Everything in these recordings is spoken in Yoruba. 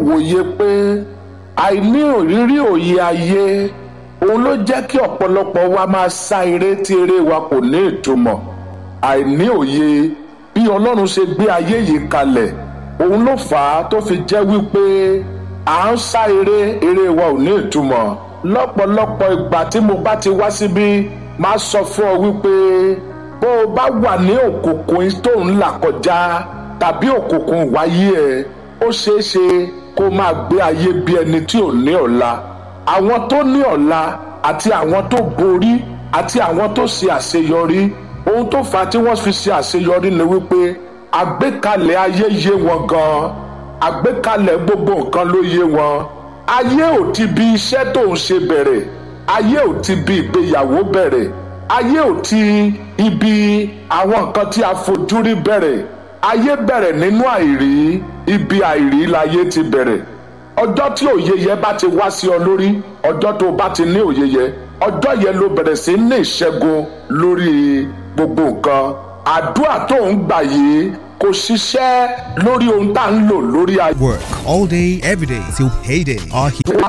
wòye pé àìní òrírí òye ayé òun ló jẹ́ kí ọ̀pọ̀lọpọ̀ wa máa sá eré tí eré wa kò ní ìtumọ̀ àìní òye bí ọlọ́run ṣe gbé ayé yìí kalẹ̀ òun ló fà á tó fi jẹ́ wípé à ń sá eré eré wa ò ní ìtumọ̀ lọ́pọ̀lọpọ̀ ìgbà tí mo bá ti wá síbí máa sọ fún ọ wípé bó o bá wà ní òkùnkùn tó ń là kọjá tàbí òkùnkùn wáyé ẹ ó ṣeé ṣe kó máa gbé ayé bí ẹni tí ò ní ọ̀la àwọn tó ní ọ̀la àti àwọn tó borí àti àwọn tó ṣe àṣeyọrí ohun tó fà á tí wọ́n fi ṣe àṣeyọrí ni wípé àgbékalẹ̀ ayé yé wọn gan-an àgbékalẹ̀ gbogbo nǹkan ló yé wọn ayé ò ti bi iṣẹ́ tó ń ṣe bẹ̀rẹ̀ ayé ò ti bi ìgbéyàwó bẹ̀rẹ̀ ayé ò ti ibi àwọn nǹkan tí a fojú rí bẹ̀rẹ̀ ayé bẹ̀rẹ̀ nínú àìrí ibi àìrí láyé ti bẹ̀rẹ̀ ọjọ́ tí òye yẹn bá ti wá sí ọ lórí ọjọ́ tó bá ti ní òye yẹn ọjọ́ yẹn ló bẹ̀rẹ̀ sí ní ìṣẹ́gun lórí gbogbo nǹkan àdúrà tó ń gbà yìí kò ṣiṣẹ́ lórí ohun tá à ń lò lórí ayé. Work all day, every day till payday. Our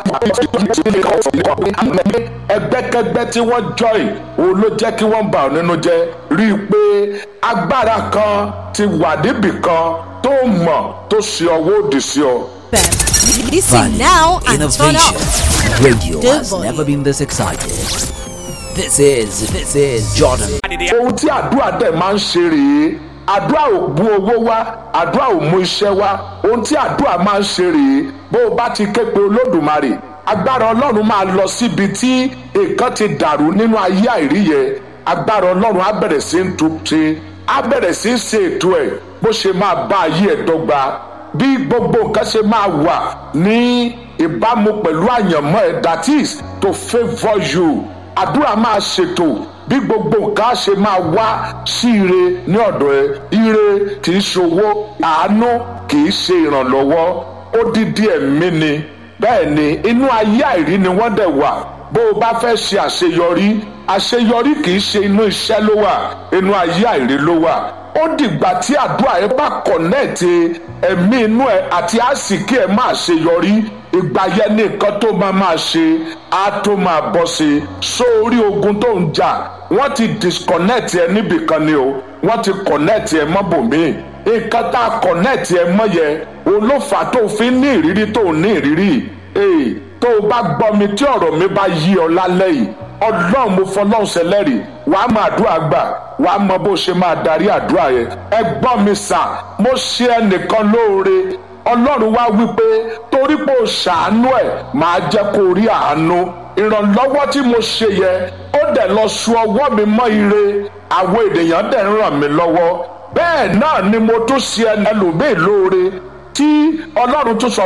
ẹgbẹ́kẹgbẹ́ tí wọ́n join òun ló jẹ́ kí wọ́n bà ọ́ nínú jẹ́ rí i pé agbára kan ti wà níbì kan tó mọ̀ tó ṣe ọwọ́ òdì sí ọ. Listen now and turn Innovation. up. Radio Good has boy. never been this excited. This is, this is Jordan. ohun tí àdúrà dẹ̀ máa ń ṣe rèé àdúrà ò mú owó wá àdúrà ò mú iṣẹ́ wá ohun tí àdúrà máa ń ṣe rèé bó o bá ti ké pe olódùmarè agbára ọlọ́run máa lọ síbi tí nǹkan ti dàrú nínú ayé àìrí yẹn agbára ọlọ́run á bẹ̀rẹ̀ sí ń tún ṣe á bẹ̀rẹ̀ sí ń ṣe ètò ẹ̀ bó ṣe máa bá ayé ẹ̀ dọ́gba bí gbogbo nǹkan ṣe máa wà ní ìbámu pẹ̀lú àyànmọ́ ẹ̀ that is to favour you àdúrà máa ṣètò bí gbogbo nǹkan ṣe máa wá sí ire ní ọ̀dọ̀ ẹ ire kì í ṣòwò àánú kì í ṣe ìrànlọ́wọ́ odidi ẹ̀mí ni bẹ́ẹ̀ ni inú ayé àìrí ni wọ́n dẹ̀ wà bó o bá fẹ́ ṣe àṣeyọrí àṣeyọrí kì í ṣe inú iṣẹ́ ló wà inú ayé àìrí ló wà ó dìgbà tí àdúrà ẹ bá kọ̀nẹ́ẹ̀tì ẹ̀mí inú ẹ àti àsìkí ẹ máa ṣeyọrí ìgbà yẹn ní nǹkan tó máa máa ṣe á tó máa bọ́ sí i sórí ogun tó ń jà wọ́n ti disconnect ẹ níbìkan ni o wọ́n ti connect ẹ mọ́bòmíì nǹkan tá a connect ẹ mọ́ yẹn òun ló fà á tó fi ní ìrírí tó ní ìrírí ee tó o bá gbọ́ mi tí ọ̀rọ̀ mi bá yí ọ lálẹ́ yìí ọlọ́run mo fọlọ́run ṣẹlẹ́rìí wàá máa àdúrà gbà wàá mọ bó ṣe máa darí àdúrà yẹn ẹ gbọ́ mi sà mo ṣe ẹnìkan lóore ọlọ́run wá wípé torí pé o ṣàánú ẹ̀ máa jẹ́ kó o rí àánú ìrànlọ́wọ́ tí mo ṣe yẹ ó dẹ̀ lọ su ọwọ́ mi mọ́ ire àwọn ènìyàn dẹ̀ ń ràn mí lọ́wọ́ bẹ́ẹ̀ náà ni mo tún ṣe ẹlòmíì lóore tí ọlọ́run tún sọ